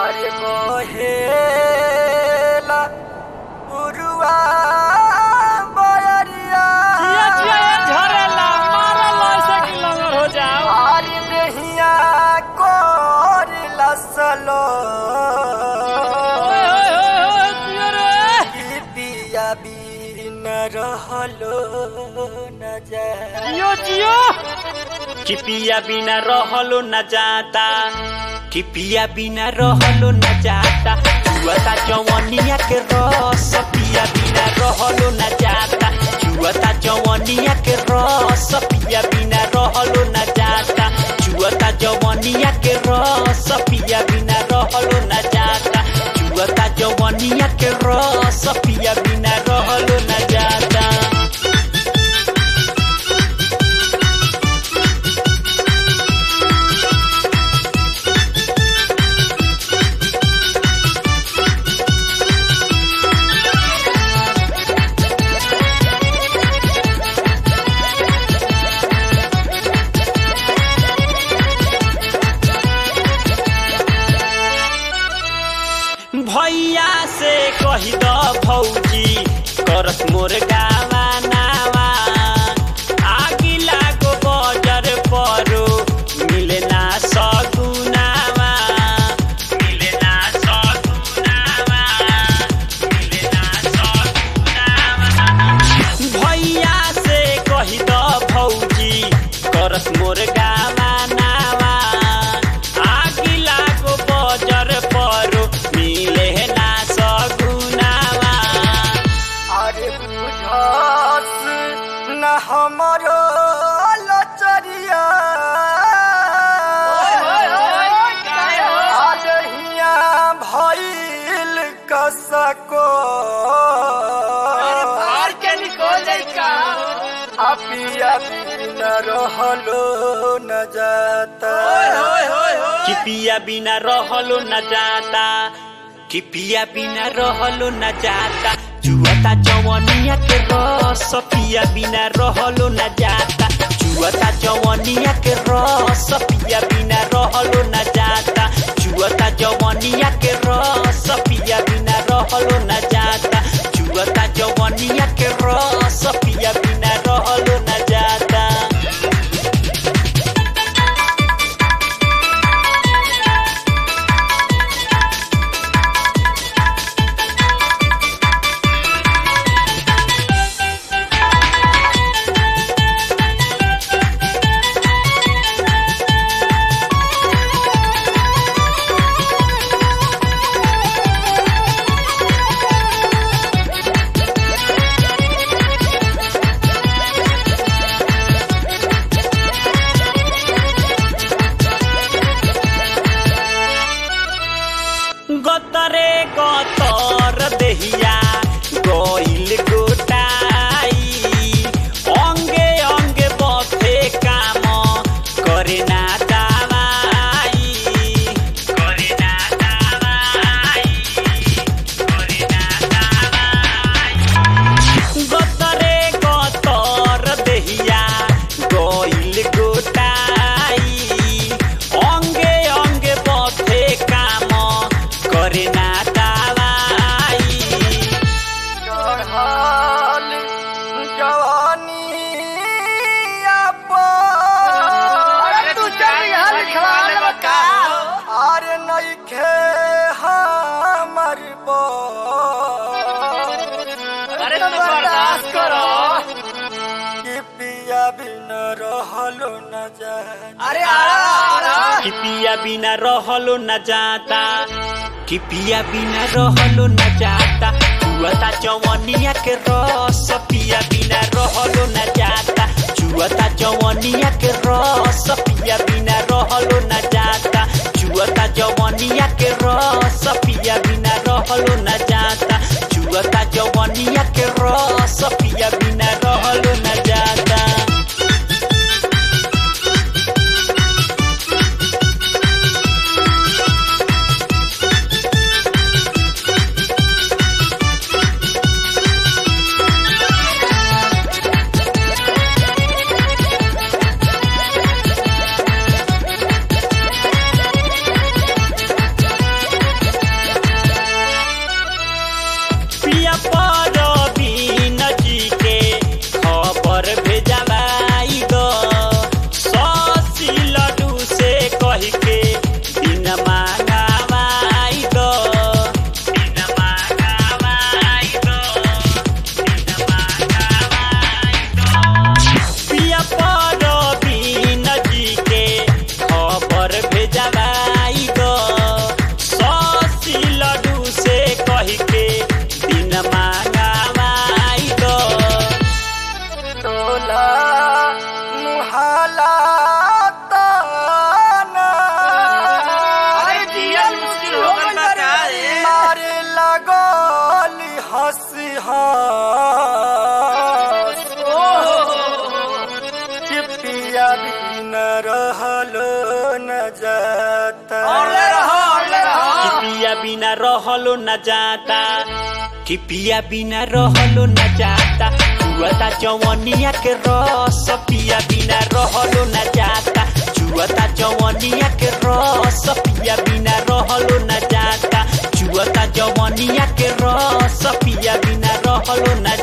अरे मोहेला उरुआ बयरिया जिया जिया ये झरेला मारल ऐसे कि लंगर हो जाओ आरी देहिया कोर लसलो ओए ओए ओए ओए जिया रे की पिया बिन रहलो न जाए जियो जियो कि पिया बिना रहलो न जाता कि पिया बिना रहलो न जाता जुआता जवनिया के रस पिया बिना रहलो न जाता जुआता जवनिया के रस पिया बिना रहलो न जाता जुआता जवनिया के रस पिया बिना रहलो न जाता जुआता जवनिया के रस पिया बिना रहलो न जाता भैया से कही द भौजी करत मोर गावा नावा आगी लागो बजर परो मिले ना सगुनावा मिले ना सगुनावा मिले ना सगुनावा भैया से कही द भौजी करत मोर गावा नावा आगी लागो बजर परो मिले ना सगुनावा अरे बुझास न हमरो लचरिया आलहिया भइल कसको अपिया बिन रहलो न जाता कि पिया बिना रहलो न जाता कि पिया बिना रहलो न जाता जुआता जवनिया के रस पिया बिना रहलो न जाता जुआता जवनिया के रस पिया बिना रहलो न जाता जुआता जवनिया के रस पिया बिना रहलो न जाता जुआता जवनिया के रस पिया बिना रहलो न जाता गतरे गतर देहिया गइल गोटाई अंगे अंगे बथे काम करे ना दवाई करे ना दवाई करे ना दवाई गतरे गतर देहिया गइल गोटाई अंगे अंगे बथे काम करे ना दवाई चढ़ल जवानी अरे नइखे हमर अरे तू बर्दाश्त करो कि पिया बिन रहलो न जाए अरे आरा कि पिया बिना रहलो न जाता कि पिया बिना रहलो न जाता जुआता जवनिया के रस पिया बिना रहलो न जाता जुआता जवनिया के रस पिया बिना रहलो न जाता जुआता जवनिया के रस पिया बिना रहलो न जाता जुआता जवनिया के रस पिया बिना रहलो न जाता अरे बिना रहलो न जाता कि पिया बिना रहलो न जाता जुआता जवनिया के रस पिया बिना रहलो न जाता जुआता जवनिया के रस पिया बिना रहलो न जाता जुआता जवनिया के रस पिया बिना रहलो न